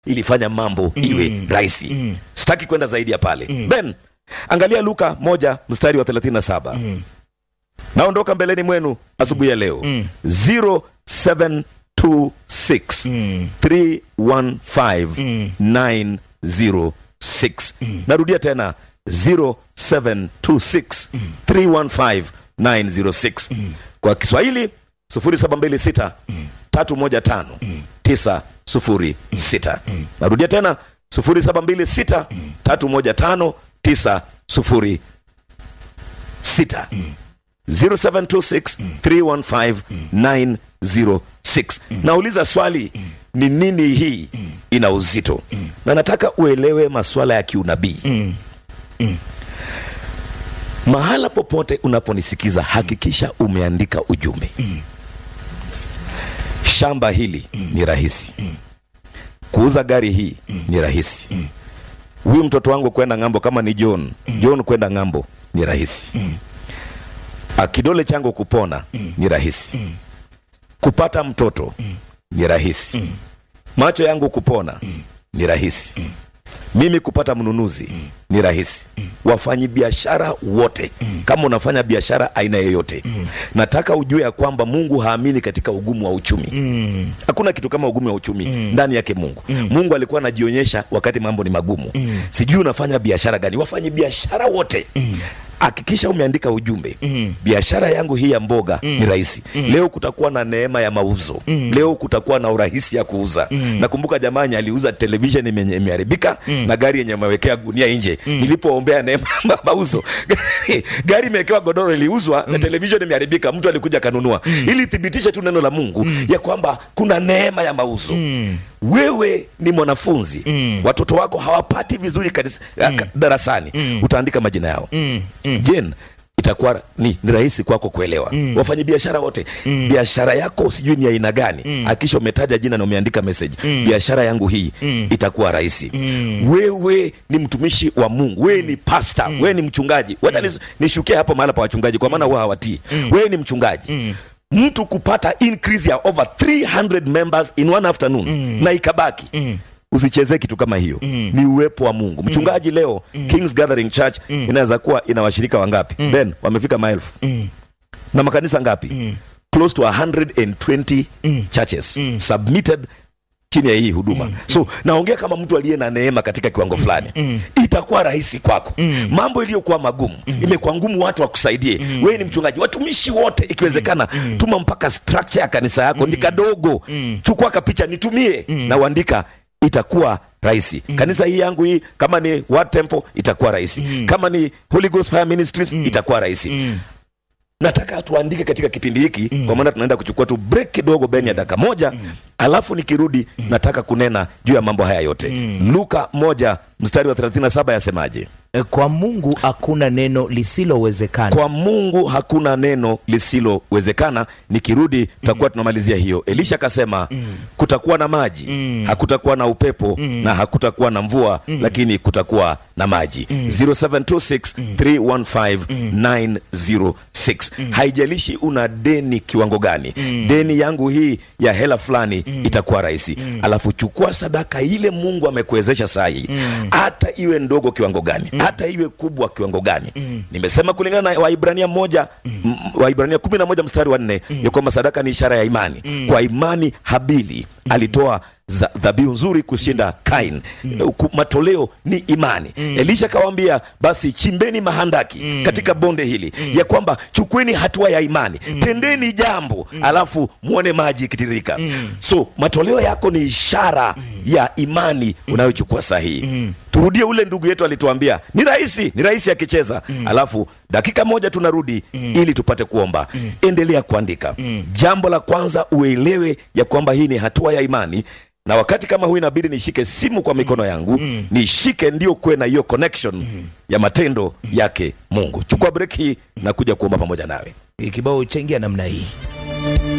ilifanya mambo iwe rahisi sitaki kwenda zaidi ya pale ben angalia luka moja mstari wa 37 naondoka mbeleni mwenu asubuhi ya leo 0726 315 906 narudia tena 0726 315 906 kwa kiswahili 0726 315 906 narudia tena 0726 315 906 0726315906 nauliza swali ni nini hii ina uzito na nataka uelewe masuala ya kiunabii mahala popote unaponisikiza hakikisha umeandika ujumbe shamba hili ni rahisi kuuza gari hii ni rahisi huyu mtoto wangu kwenda ng'ambo kama ni john john kwenda ng'ambo ni rahisi Ah, kidole changu kupona ni rahisi kupata mtoto ni rahisi macho yangu kupona ni rahisi mimi kupata mnunuzi ni rahisi wafanyi biashara wote kama unafanya biashara aina yoyote nataka ujue ya kwamba mungu haamini katika ugumu wa uchumi hakuna kitu kama ugumu wa uchumi ndani yake mungu mungu alikuwa anajionyesha wakati mambo ni magumu sijui unafanya biashara gani wafanyi biashara wote hakikisha umeandika ujumbe biashara yangu hii ya mboga ni rahisi leo kutakuwa na neema ya mauzo leo kutakuwa na urahisi ya kuuza nakumbuka jamani aliuza televisheni yenye imeharibika na gari yenye amewekea gunia nje nilipoombea neema ya mauzo gari imewekewa godoro iliuzwa na televisheni imeharibika mtu alikuja kanunua ili thibitishe tu neno la mungu ya kwamba kuna neema ya mauzo wewe ni mwanafunzi watoto wako hawapati vizuri kanisa, ka- darasani utaandika majina yao jen itakuwa ni, ni rahisi kwako kuelewa mm. wafanyabiashara wote mm. biashara yako sijui ni aina gani mm. akisha umetaja jina na umeandika message mm. biashara yangu hii mm. itakuwa rahisi mm. wewe ni mtumishi wa mungu wewe ni pasta mm. wewe ni mchungaji wacha mm. nishukie hapo mahala pa wachungaji kwa maana huwa hawatii mm. wewe ni mchungaji mm mtu kupata increase ya over 300 members in one afternoon mm. na ikabaki mm usichezee kitu kama hiyo mm. ni uwepo wa mungu mchungaji mm. leo mm. kings gathering church mm. inaweza kuwa ina washirika wangapi mm. ben wamefika maelfu mm. na makanisa ngapi mm. close to 120 mm. churches mm. submitted chini ya hii huduma mm. so naongea kama mtu aliye na neema katika kiwango fulani mm. itakuwa rahisi kwako mm. mambo iliyokuwa magumu mm. imekuwa ngumu watu wakusaidie mm. wewe ni mchungaji watumishi wote ikiwezekana mm. tuma mpaka structure ya kanisa yako mm. ni kadogo mm. chukua kapicha nitumie mm. na uandika itakuwa rahisi mm. kanisa hii yangu hii kama ni Word temple itakuwa rahisi mm. kama ni Holy Ghost Fire Ministries mm. itakuwa rahisi mm nataka tuandike katika kipindi hiki mm. kwa maana tunaenda kuchukua tu break kidogo beni ya dakika moja mm. alafu nikirudi mm. nataka kunena juu ya mambo haya yote mm. luka moja mstari wa 37 yasemaje E, kwa mungu hakuna neno lisilowezekana kwa mungu hakuna neno lisilowezekana nikirudi tutakuwa tunamalizia hiyo elisha akasema kutakuwa na maji hakutakuwa na upepo na hakutakuwa na mvua lakini kutakuwa na maji 0726315906 haijalishi una deni kiwango gani deni yangu hii ya hela fulani itakuwa rahisi alafu chukua sadaka ile mungu amekuwezesha saa hii hata iwe ndogo kiwango gani hata iwe kubwa kiwango gani nimesema kulingana na waibrania moja m- waibrania kumi na moja mstari wa nne ya kwamba sadaka ni ishara ya imani kwa imani habili alitoa za- dhabihu nzuri kushinda kain Ku- matoleo ni imani elisha akawambia basi chimbeni mahandaki katika bonde hili ya kwamba chukueni hatua ya imani tendeni jambo alafu mwone maji ikitiririka so matoleo yako ni ishara ya imani unayochukua sahihi turudie ule ndugu yetu alituambia ni rahisi ni rahisi akicheza alafu dakika moja tunarudi ili tupate kuomba endelea kuandika jambo la kwanza uelewe ya kwamba hii ni hatua ya imani na wakati kama huu inabidi nishike simu kwa mikono yangu nishike ndio kuwe na hiyo connection ya matendo yake mungu chukua break hii na kuja kuomba pamoja nawe kibao chaingia namna hii